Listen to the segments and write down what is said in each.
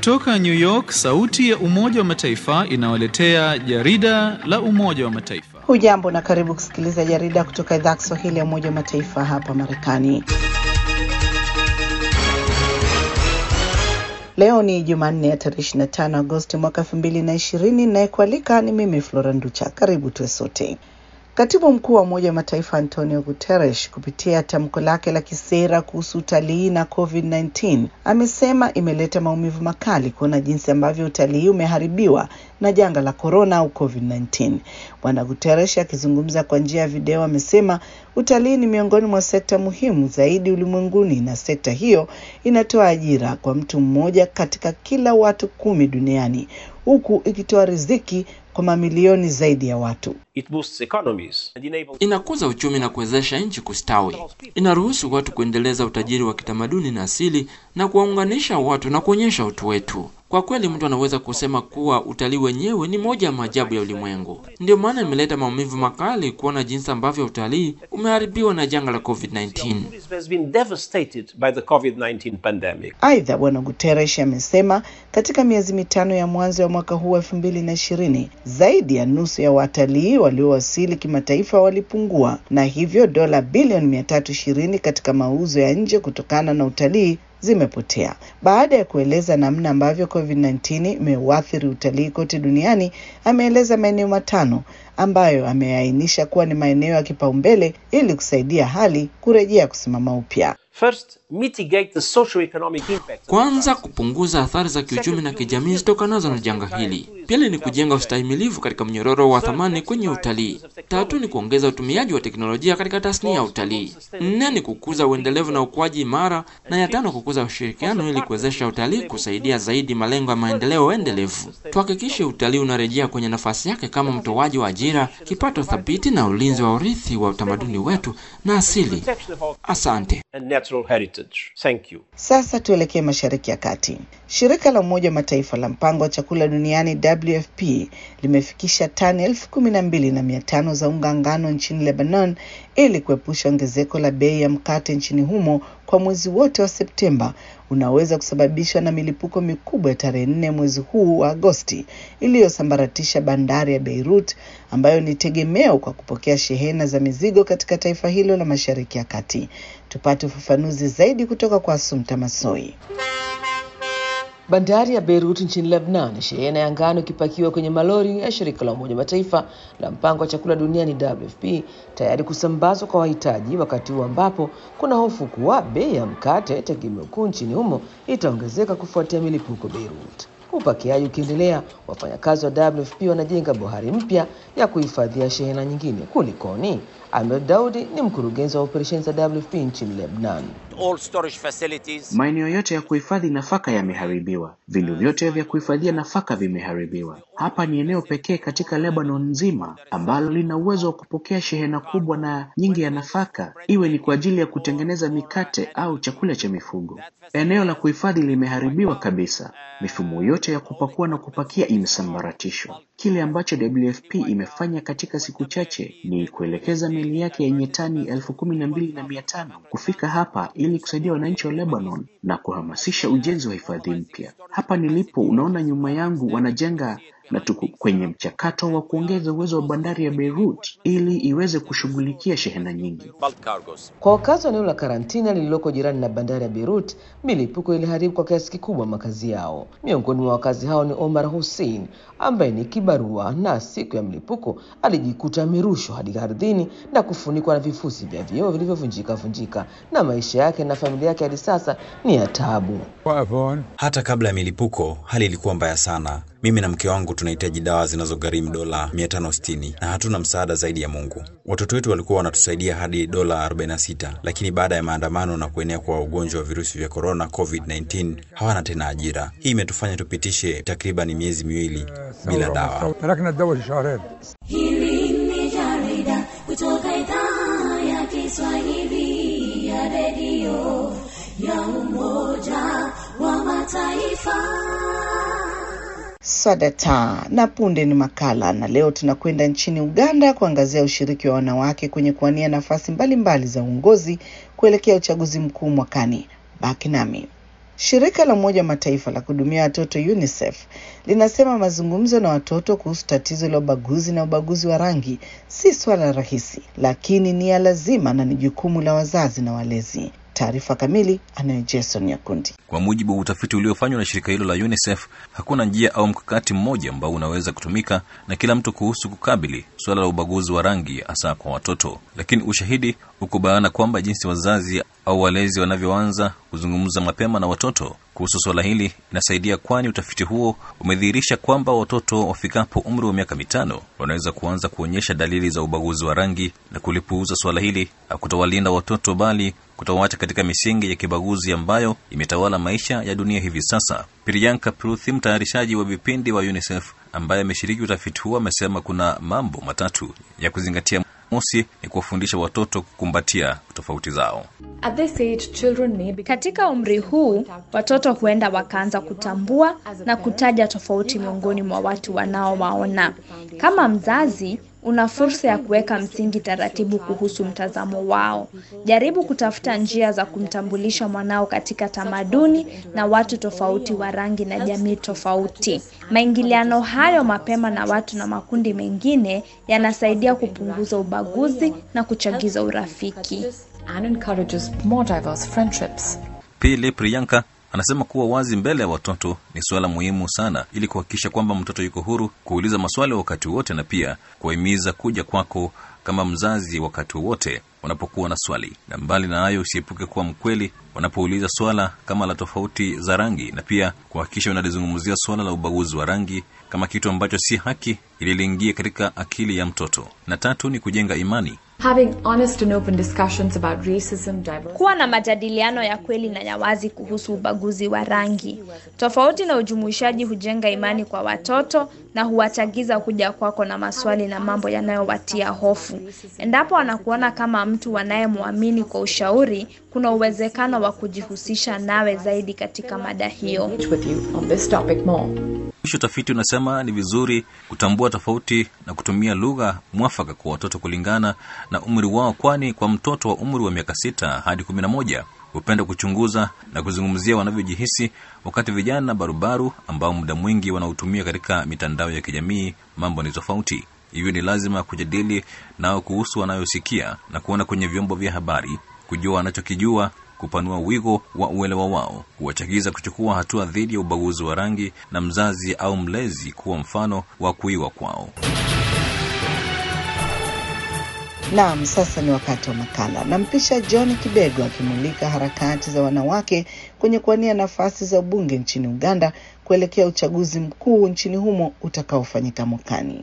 Kutoka New York, sauti ya Umoja wa Mataifa inawaletea jarida la Umoja wa Mataifa. Hujambo na karibu kusikiliza jarida kutoka idhaa ya Kiswahili ya Umoja wa Mataifa hapa Marekani. Leo ni Jumanne ya tarehe 25 Agosti mwaka 2020 na kualika ni mimi Flora Nducha. Karibu tuwe sote. Katibu mkuu wa Umoja wa Mataifa Antonio Guterres kupitia tamko lake la kisera kuhusu utalii na COVID-19 amesema imeleta maumivu makali kuona jinsi ambavyo utalii umeharibiwa na janga la korona au COVID-19. Bwana Guterres akizungumza kwa njia ya video amesema utalii ni miongoni mwa sekta muhimu zaidi ulimwenguni na sekta hiyo inatoa ajira kwa mtu mmoja katika kila watu kumi duniani huku ikitoa riziki kwa mamilioni zaidi ya watu. It boosts economies and enables Inakuza uchumi na kuwezesha nchi kustawi. Inaruhusu watu kuendeleza utajiri wa kitamaduni na asili na kuwaunganisha watu na kuonyesha utu wetu. Kwa kweli, mtu anaweza kusema kuwa utalii wenyewe ni moja ya maajabu ya ulimwengu. Ndio maana imeleta maumivu makali kuona jinsi ambavyo utalii umeharibiwa na janga la COVID-19. tourism has been devastated by the COVID-19 pandemic. Aidha, Bwana Guterres amesema katika miezi mitano ya mwanzo ya mwaka huu elfu mbili na ishirini zaidi ya nusu ya watalii waliowasili kimataifa walipungua na hivyo dola bilioni mia tatu ishirini katika mauzo ya nje kutokana na utalii zimepotea. Baada ya kueleza namna ambavyo COVID-19 imeuathiri utalii kote duniani, ameeleza maeneo matano ambayo ameainisha kuwa ni maeneo ya kipaumbele ili kusaidia hali kurejea kusimama upya. First, mitigate the socio-economic impact. Kwanza, kupunguza athari za kiuchumi na kijamii zitokanazo na janga hili. Pili ni kujenga ustahimilivu katika mnyororo wa thamani kwenye utalii. Tatu ni kuongeza utumiaji wa teknolojia katika tasnia ya utalii. Nne ni kukuza uendelevu na ukuaji imara, na ya tano kukuza ushirikiano ili kuwezesha utalii kusaidia zaidi malengo ya maendeleo endelevu. Tuhakikishe utalii unarejea kwenye nafasi yake kama mtoaji wa ajira, kipato thabiti na ulinzi wa urithi wa utamaduni wetu na asili. Asante. and natural heritage. Thank you. Sasa tuelekee Mashariki ya Kati. Shirika la Umoja wa Mataifa la mpango wa chakula duniani WFP limefikisha tani elfu kumi na mbili na mia tano za unga ngano nchini Lebanon ili kuepusha ongezeko la bei ya mkate nchini humo kwa mwezi wote wa Septemba unaweza kusababishwa na milipuko mikubwa ya tarehe nne mwezi huu wa Agosti iliyosambaratisha bandari ya Beirut ambayo ni tegemeo kwa kupokea shehena za mizigo katika taifa hilo la Mashariki ya Kati. Tupate ufafanuzi zaidi kutoka kwa Asumta Masoi. Bandari ya Beirut nchini Lebanon, shehena ya ngano ikipakiwa kwenye malori ya shirika la Umoja wa Mataifa la mpango wa chakula duniani WFP tayari kusambazwa kwa wahitaji, wakati huu ambapo kuna hofu kuwa bei ya mkate tegemeo kuu nchini humo itaongezeka kufuatia milipuko Beirut. Upakiaji ukiendelea, wafanyakazi wa WFP wanajenga bohari mpya ya kuhifadhia shehena nyingine. Kulikoni? Ahmed Daudi ni mkurugenzi wa operesheni za WFP nchini Lebanon. all storage facilities Maeneo yote ya kuhifadhi nafaka yameharibiwa, vindu vyote vya kuhifadhia nafaka vimeharibiwa. Hapa ni eneo pekee katika Lebanon nzima ambalo lina uwezo wa kupokea shehena kubwa na nyingi ya nafaka, iwe ni kwa ajili ya kutengeneza mikate au chakula cha mifugo. Eneo la kuhifadhi limeharibiwa kabisa, mifumo yote ya kupakua na kupakia imesambaratishwa. Kile ambacho WFP imefanya katika siku chache ni kuelekeza meli yake yenye tani elfu kumi na mbili na mia tano kufika hapa ili kusaidia wananchi wa Lebanon na kuhamasisha ujenzi wa hifadhi mpya. Hapa nilipo, unaona nyuma yangu wanajenga na tuko kwenye mchakato wa kuongeza uwezo wa bandari ya Beirut ili iweze kushughulikia shehena nyingi. bulk cargos. Kwa wakazi wa eneo la karantina lililoko jirani na bandari ya Beirut, milipuko iliharibu kwa kiasi kikubwa makazi yao. Miongoni mwa wakazi hao ni Omar Hussein ambaye ni kibarua, na siku ya mlipuko alijikuta amerushwa hadi ardhini na kufunikwa na vifusi vya vioo vilivyovunjika vunjika, na maisha yake na familia yake hadi sasa ni ya taabu. Hata kabla ya milipuko, hali ilikuwa mbaya sana. Mimi na mke wangu tunahitaji dawa zinazogharimu dola 560 na hatuna msaada zaidi ya Mungu. Watoto wetu walikuwa wanatusaidia hadi dola 46, lakini baada ya maandamano na kuenea kwa ugonjwa wa virusi vya korona COVID-19 hawana tena ajira. Hii imetufanya tupitishe takriban miezi miwili bila dawa. Hili ni jarida kutoka idhaa ya Kiswahili ya redio ya Umoja wa Mataifa. Swadata na punde ni makala, na leo tunakwenda nchini Uganda kuangazia ushiriki wa wanawake kwenye kuwania nafasi mbalimbali za uongozi kuelekea uchaguzi mkuu mwakani. Baki nami. Shirika la Umoja wa Mataifa la kuhudumia watoto UNICEF linasema mazungumzo na watoto kuhusu tatizo la ubaguzi na ubaguzi wa rangi si swala rahisi, lakini ni ya lazima na ni jukumu la wazazi na walezi. Taarifa kamili anayo Jason Nyakundi. Kwa mujibu wa utafiti uliofanywa na shirika hilo la UNICEF, hakuna njia au mkakati mmoja ambao unaweza kutumika na kila mtu kuhusu kukabili suala la ubaguzi wa rangi, hasa kwa watoto. Lakini ushahidi uko bayana kwamba jinsi wazazi au walezi wanavyoanza kuzungumza mapema na watoto kuhusu suala hili inasaidia, kwani utafiti huo umedhihirisha kwamba watoto wafikapo umri wa miaka mitano wanaweza kuanza kuonyesha dalili za ubaguzi wa rangi, na kulipuuza suala hili hakutawalinda watoto bali kutawaacha katika misingi ya kibaguzi ambayo imetawala maisha ya dunia hivi sasa. Priyanka Pruthi, mtayarishaji wa vipindi wa UNICEF ambaye ameshiriki utafiti huo, amesema kuna mambo matatu ya kuzingatia. Mosi ni kuwafundisha watoto kukumbatia tofauti zao. At this age, children may be... Katika umri huu watoto huenda wakaanza kutambua na kutaja tofauti miongoni mwa watu wanaowaona. Kama mzazi una fursa ya kuweka msingi taratibu kuhusu mtazamo wao. Jaribu kutafuta njia za kumtambulisha mwanao katika tamaduni na watu tofauti wa rangi na jamii tofauti. Maingiliano hayo mapema na watu na makundi mengine yanasaidia kupunguza ubaguzi na kuchagiza urafiki. and encourages more diverse friendships. Pili, Priyanka anasema kuwa wazi mbele ya watoto ni suala muhimu sana, ili kuhakikisha kwamba mtoto yuko huru kuuliza maswali wakati wote, na pia kuwahimiza kuja kwako kama mzazi wakati wowote wanapokuwa na swali. Na mbali na hayo, usiepuke kuwa mkweli wanapouliza swala kama la tofauti za rangi, na pia kuhakikisha unalizungumzia swala la ubaguzi wa rangi kama kitu ambacho si haki, ili liingie katika akili ya mtoto. Na tatu ni kujenga imani. Having honest and open discussions about racism, diversity, Kuwa na majadiliano ya kweli na ya wazi kuhusu ubaguzi wa rangi. Tofauti na ujumuishaji hujenga imani kwa watoto na huwachagiza kuja kwako na maswali na mambo yanayowatia hofu. Endapo wanakuona kama mtu wanayemwamini kwa ushauri, kuna uwezekano wa kujihusisha nawe zaidi katika mada hiyo. with you on this topic more. Mwisho, utafiti unasema ni vizuri kutambua tofauti na kutumia lugha mwafaka kwa watoto kulingana na umri wao, kwani kwa mtoto wa umri wa miaka sita hadi kumi na moja hupenda kuchunguza na kuzungumzia wanavyojihisi, wakati vijana barubaru ambao muda mwingi wanaotumia katika mitandao ya kijamii mambo ni tofauti. Hivyo ni lazima kujadili nao kuhusu wanayosikia na kuona kwenye vyombo vya habari, kujua wanachokijua kupanua wigo wa uelewa wao, kuwachagiza kuchukua hatua dhidi ya ubaguzi wa rangi, na mzazi au mlezi kuwa mfano wa kuiwa kwao. Naam, sasa ni wakati wa makala. Nampisha John Kibego akimulika harakati za wanawake kwenye kuwania nafasi za ubunge nchini Uganda kuelekea uchaguzi mkuu nchini humo utakaofanyika mwakani.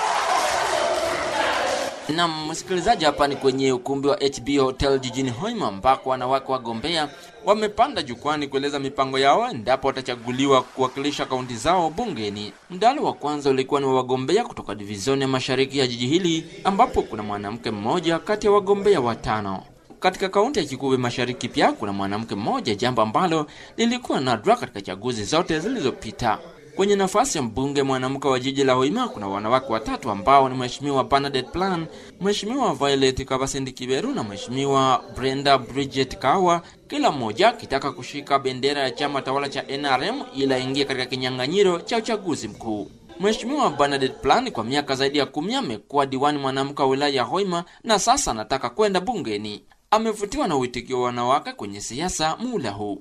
Nam msikilizaji, hapa ni kwenye ukumbi wa HB Hotel jijini Hoima ambako wanawake wagombea wamepanda jukwani kueleza mipango yao endapo watachaguliwa kuwakilisha kaunti zao bungeni. Mdahalo wa kwanza ulikuwa ni wa wagombea kutoka divizioni ya mashariki ya jiji hili ambapo kuna mwanamke mmoja kati ya wagombea watano. Katika kaunti ya Kikube Mashariki pia kuna mwanamke mmoja, jambo ambalo lilikuwa nadra katika chaguzi zote zilizopita. Kwenye nafasi ya mbunge mwanamke wa jiji la Hoima kuna wanawake watatu ambao ni Mheshimiwa Bernadette Plan, Mheshimiwa Violet Kabasindi Kiberu na Mheshimiwa Brenda Bridget Kawa, kila mmoja akitaka kushika bendera ya chama tawala cha NRM ili aingie katika kinyang'anyiro cha uchaguzi mkuu. Mheshimiwa Bernadette Plan kwa miaka zaidi ya kumi amekuwa diwani mwanamke wa wilaya ya Hoima na sasa anataka kwenda bungeni. Amevutiwa na uitikio wa wanawake kwenye siasa muda huu.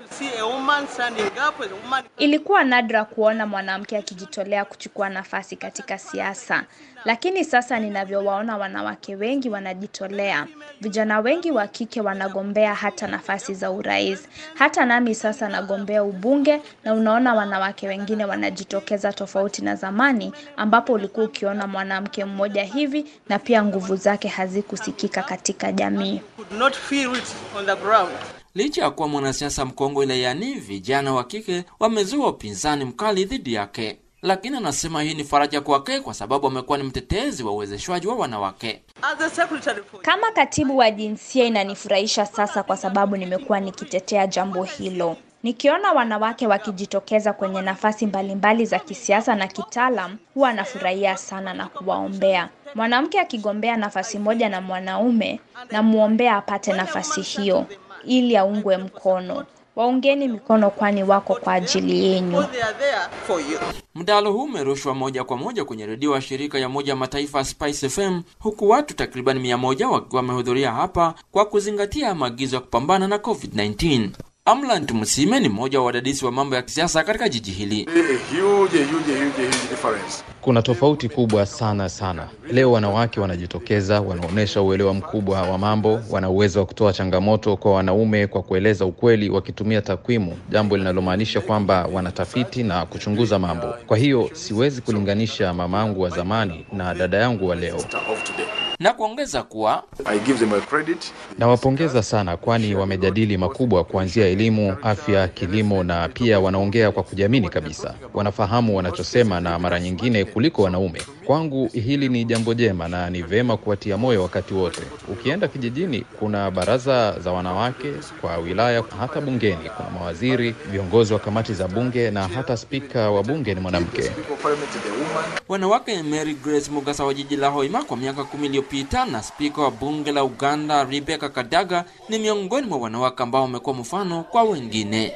Ilikuwa nadra kuona mwanamke akijitolea kuchukua nafasi katika siasa, lakini sasa ninavyowaona wanawake wengi wanajitolea. Vijana wengi wa kike wanagombea hata nafasi za urais. Hata nami sasa nagombea ubunge, na unaona wanawake wengine wanajitokeza, tofauti na zamani ambapo ulikuwa ukiona mwanamke mmoja hivi na pia nguvu zake hazikusikika katika jamii. Licha ya kuwa mwanasiasa mkongwe wilayani, vijana wa kike wamezua upinzani mkali dhidi yake, lakini anasema hii ni faraja kwake kwa sababu amekuwa ni mtetezi wa uwezeshwaji wa wanawake. Kama katibu wa jinsia inanifurahisha sasa kwa sababu nimekuwa nikitetea jambo hilo. Nikiona wanawake wakijitokeza kwenye nafasi mbalimbali za kisiasa na kitaalam, huwa nafurahia sana na kuwaombea. Mwanamke akigombea nafasi moja na mwanaume, namwombea apate nafasi hiyo ili aungwe mkono. Waungeni mikono, kwani wako kwa ajili yenyu. Mdahalo huu umerushwa moja kwa moja kwenye redio wa shirika ya Umoja wa Mataifa Spice FM, huku watu takriban mia moja wakiwa wamehudhuria hapa kwa kuzingatia maagizo ya kupambana na COVID-19. Amlant Musime ni mmoja wa wadadisi wa mambo ya kisiasa katika jiji hili. Kuna tofauti kubwa sana sana. Leo wanawake wanajitokeza, wanaonyesha uelewa mkubwa wa mambo, wana uwezo wa kutoa changamoto kwa wanaume kwa kueleza ukweli wakitumia takwimu, jambo linalomaanisha kwamba wanatafiti na kuchunguza mambo. Kwa hiyo siwezi kulinganisha mama yangu wa zamani na dada yangu wa leo. Na kuongeza kuwa Nawapongeza sana, kwani wamejadili makubwa kuanzia elimu, afya, kilimo na pia wanaongea kwa kujiamini kabisa. Wanafahamu wanachosema na mara nyingine kuliko wanaume. Kwangu hili ni jambo jema na ni vema kuwatia moyo wakati wote. Ukienda kijijini, kuna baraza za wanawake kwa wilaya, hata bungeni kuna mawaziri, viongozi wa kamati za bunge na hata spika wa bunge ni mwanamke. wanawake Mary Grace Mugasa wa jiji la Hoima kwa miaka kumi iliyopita na spika wa bunge la Uganda Rebecca Kadaga ni miongoni mwa wanawake ambao wamekuwa mfano kwa wengine.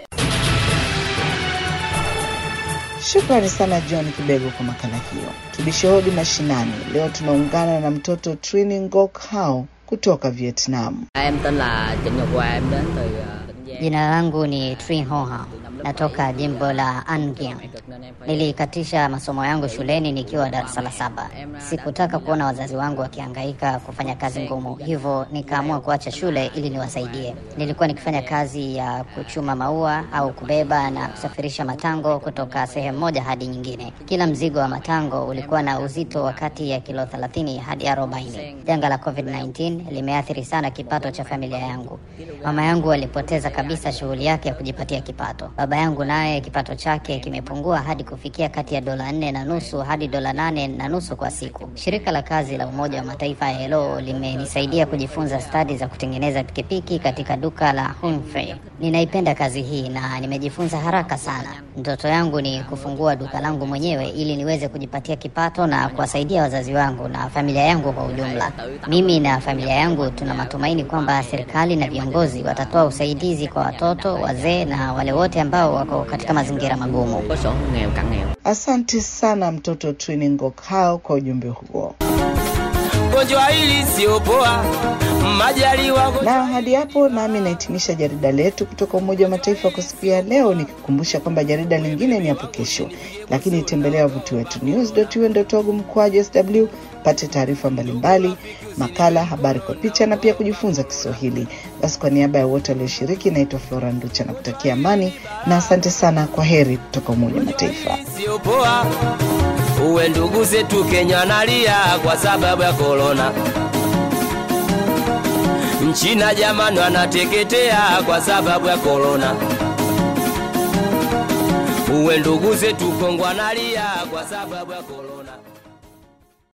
Shukrani sana John Kibego kwa makala hiyo. Tubishe hodi mashinani. Leo tunaungana na mtoto Trini Ngoc Hao kutoka Vietnam. Em tên là Trịnh Ngọc Hòa, em đến từ ờ, Tỉnh Giang. Jina langu ni Trin Ho Hao, natoka jimbo la An Giang. Nilikatisha masomo yangu shuleni nikiwa darasa la saba. Sikutaka kuona wazazi wangu wakihangaika kufanya kazi ngumu, hivyo nikaamua kuacha shule ili niwasaidie. Nilikuwa nikifanya kazi ya kuchuma maua au kubeba na kusafirisha matango kutoka sehemu moja hadi nyingine. Kila mzigo wa matango ulikuwa na uzito wa kati ya kilo 30 hadi 40. Janga la COVID-19 limeathiri sana kipato cha familia yangu. Mama yangu alipoteza kabisa shughuli yake ya kujipatia kipato. Baba yangu naye kipato chake kimepungua hadi kufikia kati ya dola nne na nusu hadi dola nane na nusu kwa siku. Shirika la kazi la Umoja wa Mataifa ILO limenisaidia kujifunza stadi za kutengeneza pikipiki katika duka la Humphrey. Ninaipenda kazi hii na nimejifunza haraka sana. Ndoto yangu ni kufungua duka langu mwenyewe ili niweze kujipatia kipato na kuwasaidia wazazi wangu na familia yangu kwa ujumla. Mimi na familia yangu tuna matumaini kwamba serikali na viongozi watatoa usaidizi kwa watoto, wazee na wale wote ambao wako katika mazingira magumu. Có sổ nghèo cận nghèo. Asante sana mtoto Trini Ngoc Hao kwa ujumbe huo. gonjwa hili sio poa, majaliwa Na hadi hapo nami nahitimisha jarida letu kutoka Umoja wa Mataifa kwa siku ya leo, nikikukumbusha kwamba jarida lingine ni hapo kesho, lakini tembelea wavuti wetu news.un.org mkwaju sw pate taarifa mbalimbali, makala, habari kwa picha na pia kujifunza Kiswahili. Basi kwa niaba ya wote walioshiriki, naitwa Flora Nducha na kutakia amani na asante sana. Kwa heri kutoka Umoja wa Mataifa. sio poa. Uwe ndugu zetu Kenya nalia kwa sababu ya korona. Mchina jamani anateketea kwa sababu ya korona. Uwe ndugu zetu Kongo analia kwa sababu ya korona.